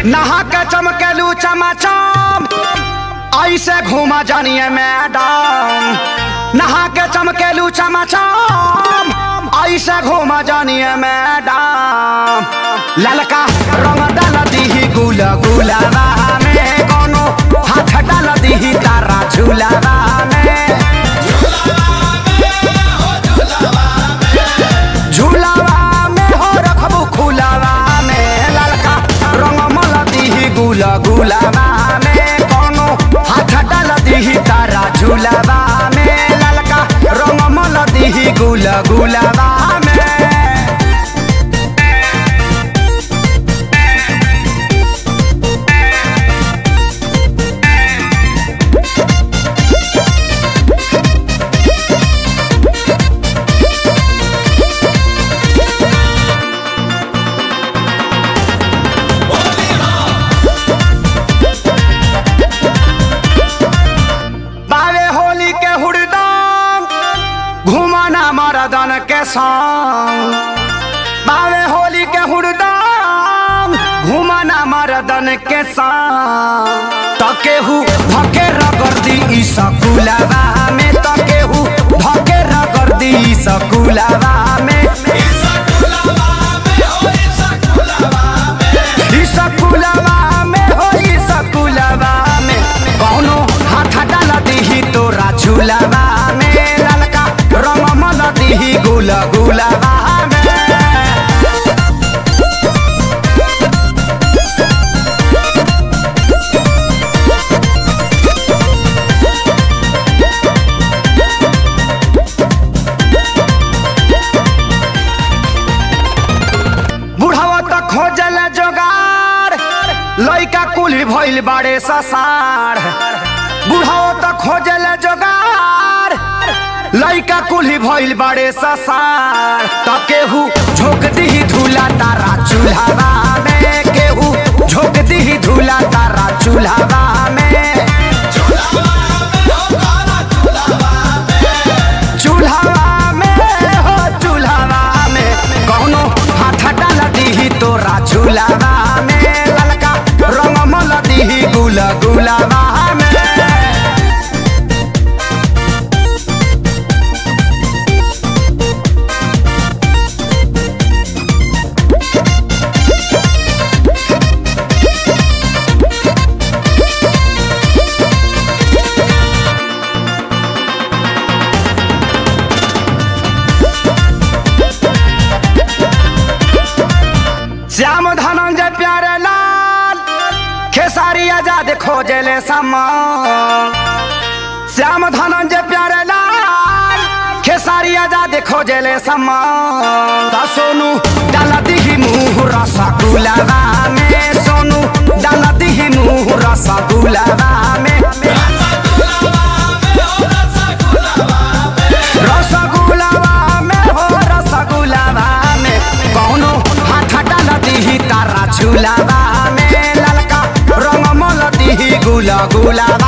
नहा के चमकेलू चमाचम ऐसे घूमा जानिए मैडम नहा के चमकेलू चमाचम ऐसे घूमा जानिए मैडम ललका रंग डाल दीही गुल गुलाबा में कोनो हाथ डाल दीही तारा झूलाबा में झूलावा में हो रखबू खुलावा में ललका रंग मल दीही गुल गुलाबा में कोनो हाथ डाल दीही तारा झूलावा में ललका रंग मल दीही गुल गुलाबा में बावे होली के हुड़दंग घुमाना मरदन के संग बावे होली के हुड़दंग घुमाना मरदन के संग तकेहू धके रगर्दी ई सकुलावा में तकेहू धके रगर्दी ई सकुलावा में ई सकुलावा में हो ई सकुलावा में कौनो हाथ डाल दीही तोरा झूलावा में ललका रंग मल दीही गुल गुलाबा में बुढ़ावा त खोजल जोगार लइका कुली भइल बाड़े ससार बुढ़ावा त खोजल जोगार लइका कुली भइल बाड़े ससार त केहू झोंक दीही धूला तारा चूल्हावा में केहू झोंक दीही धूला तारा चूल्हावा में चूल्हावा में हो चूल्हावा में कौनो हाथ डाल दीही तोरा झूलावा में ललका रंग मल दीही गुल गुलाबा में श्याम धनंजय प्यारे लाल खेसारी आजाद खोजले समान श्याम धनंजय प्यारे लाल खेसारी आजाद खोजले समान ता सोनू डाल दीही मुँह रसगुलाबा में सोनू डाल दीही मुँह रसगुलाबा में रसगुलाबा में हो रसगुलाबा में कौनो हाथ डाल दीही तारा झूलाबा में ललका रंग मल दीही गुला गुलाबा